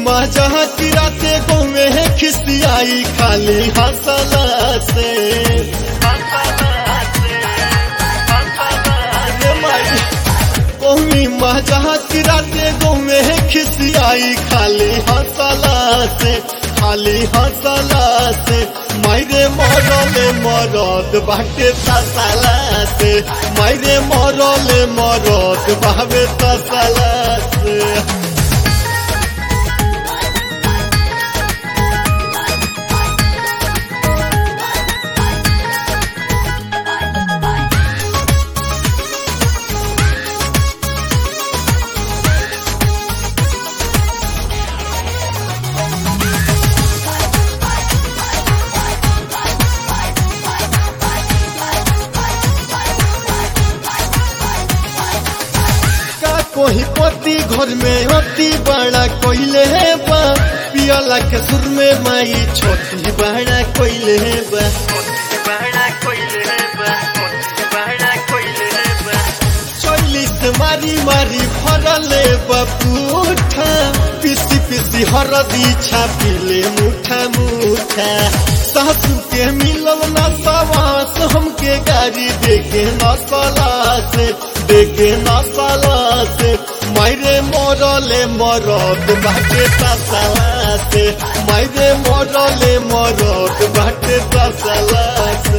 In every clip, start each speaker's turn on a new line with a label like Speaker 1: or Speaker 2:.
Speaker 1: मजा किराते गोमे खिसियाई खाली हंसला से अरे माई कोमी मजा किराते गोमे खिसियाई खाली हंसला से खाली हंसला से मायरे मरले मरद बाटे तसला से मायरे मरले मरद बाबे तसला से का कोई पति घर में अति बड़ा कोइले है बा पियला के सुर में माई छोटी बड़ा कोइले है बा चौलीस मारी मारी फरले बपूठा पिसी पिसी हरदी छापिले मुठा मुठा सासू के मिलल न सवास हमके गाड़ी देखे न सला से देखे न सला से मायरे मरले मरद बाटे तसला से मायरे मरले मरद बाटे तसला से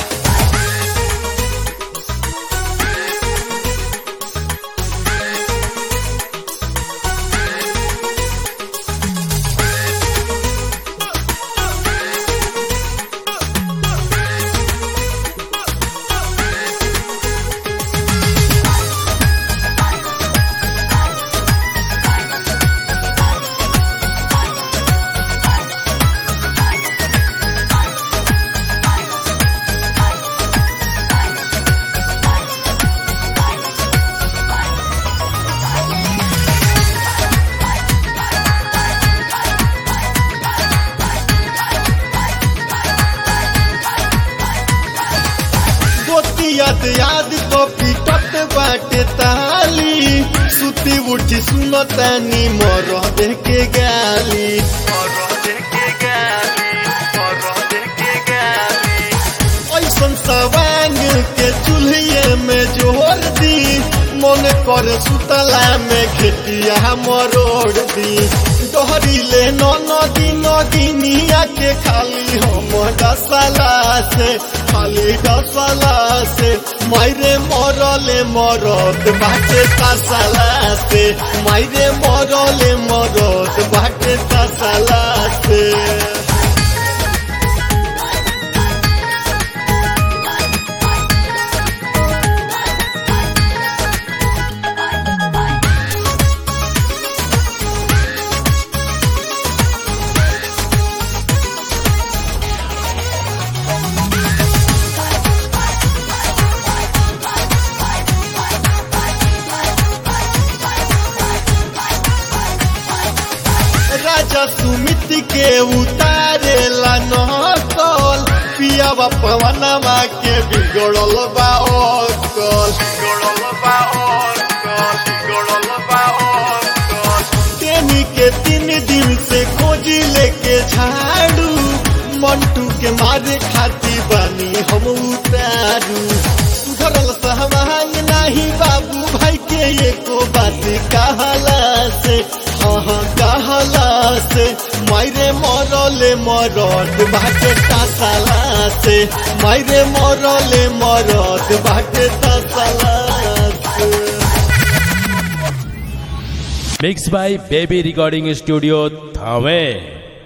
Speaker 1: गोतियत याद कॉपी टट बाटे ताली सुती उठी सुनतानी मर के गाली ऐसन सवांग के चूल्हे में जोर दी मन कर सुतला में घेटिया मरोड़ दी डहरी ले नदी नदिनिया के खाली हम डसला से खाली डसला से मायरे मरले मरद बाटे तसला से मायरे मरले मरद बाटे तसला से राजा सुमित के उतारेला नकल पियावा पवनवा के बिगड़ल बा अकल तेनी के तीन दिन से खोजी लेके झाड़ू मंटू के मारे खाती बानी हम उतारू सुधरल सहवांग नाही बाबू भाई के एको बात कहला से हाँ कहला से मायरे मरले मरद बाटे तसला से मायरे मरले मरद बाटे तसला से
Speaker 2: Mixed by Baby Recording Studio, Thane.